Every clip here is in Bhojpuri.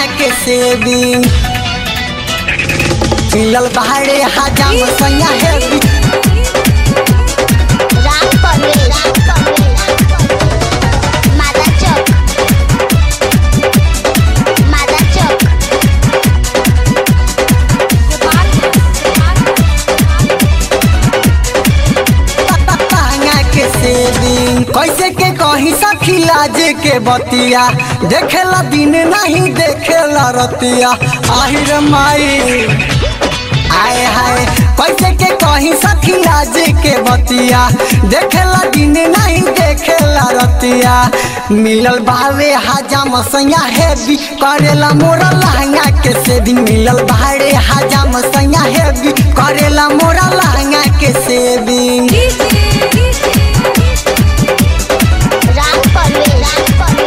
के सेविंग मिलल बाहरे हजाम सैया हेवी राम परवेश मादा चौक मादा चौक महंगा के सेविंग कैसे के कही सखी लाज के बतिया देखेला दिन नहीं देखेला रतिया आहिर माई आए हाय कैसे के कही सखी लाज के बतिया देखेला दिन नहीं देखेला रतिया मिलल बावे हजाम सैया हेवी करेला मोरा लहंगा के सेविंग मिलल बाहरे हजाम सैया हेवी करेला मोरा लहंगा के सेविंग राम परवेश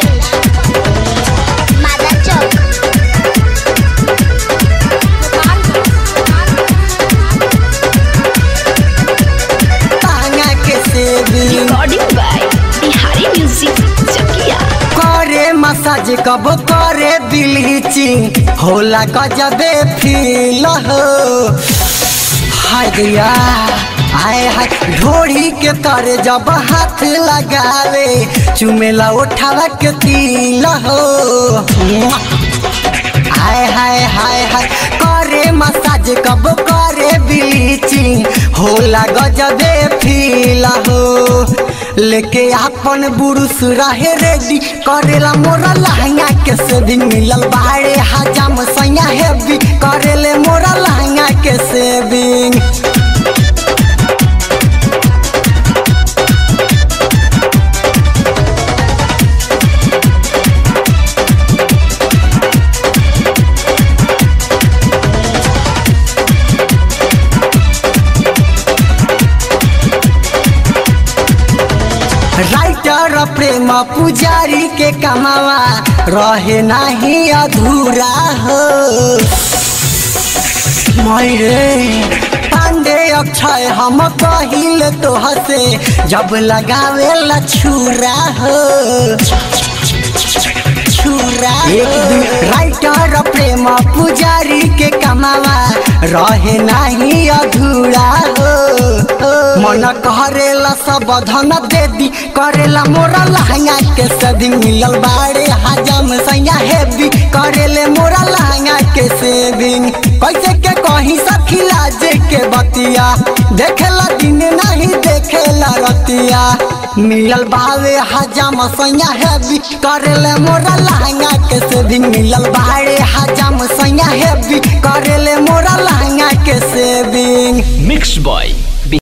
मादा चौक लहंगा के shaving recording by Bihari Music Chakia. करे मसाज कब करे ब्लीचिंग होला गजबे फील हो हाय गया आए हाय ढोड़ी के करे जब हाथ लगावे चुमेला उठावा के तिल हो हाय हाय हाय हाय करे मसाज कब करे ब्लीचिंग होला गजबे फील हो लेके अपन बुरुस रहे रेडी करेला मोरा लहंगा के सेविंग मिलल बाहरे हजाम सैया हेवी करेले मोरा लहंगा के सेविंग राइटर प्रेम पुजारी के कमावा रहे नहीं अधूरा हो मैरे पांडे अक्षय हम कहिल तो हसे जब लगावे ला छुरा हो छुरा एक दू राइटर प्रेम पुजारी के कमावा रहे नहीं अधूरा हो मन करेला सब धन दे दी करेला मोरा लहंगा के सदी मिलल बाड़े हजम सैया हेवी करेले मोरा लहंगा के सेविंग कैसे के कहीं सखी लाज के बतिया देखेला दिन नहीं देखेला रतिया मिलल बावे हजाम सैया हेवी करेले मोरा लहंगा के सेविंग मिलल बाड़े हजाम सैया हेवी करेले मोरा लहंगा के सेविंग मिक्स बॉय